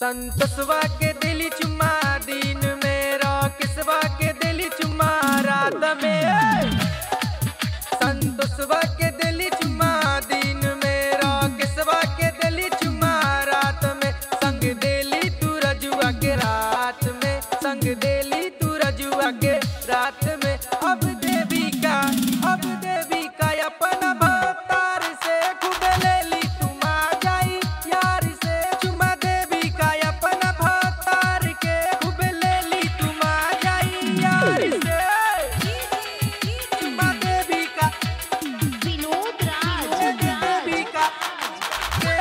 संतोषवा के दिली चुम्मा दिन में किसवा के दिली चुम्मा रात में संतोषवा के दिली चुम्मा दिन में किसवा के दिली चुम्मा रात में संग देली तू रजुआ के रात में संग देली तू रजुआ के रात में अब देवी का अब देवी का अपना भतार से खूब लेली तुम आ जाई यार से चुमा देवी का अपना भतार के खूब लेली तुम आ जाई यार से चुमा देवी का विनोद राज देवी का के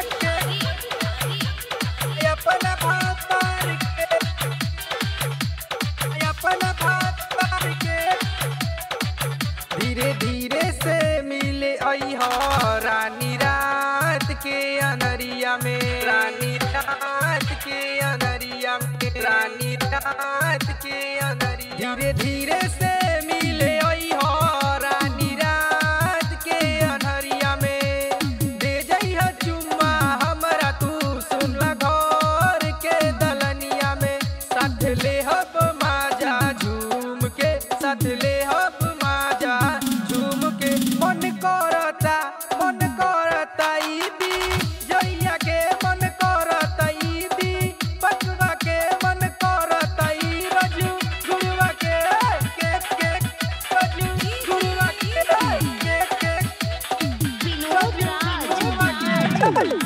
के अपना भतार के अपना भतार के धीरे धीरे से मिले आई हो रानी रात के अनरिया में रानी रात के अनरिया में रानी रात के अनरिया धीरे धीरे से मिले आई हो रानी रात के अनहरिया में दे जइहा चुम्मा हमरा तू सुन घर के दलनिया में साथ ले हब माजा झूम के साथ ले हब माजा झूम के मन करता मन करता ईदी जइया के मन करता ईदी पकवा के मन करता ई रजू गुरुवा के के के रजू गुरुवा के के के विनोद राज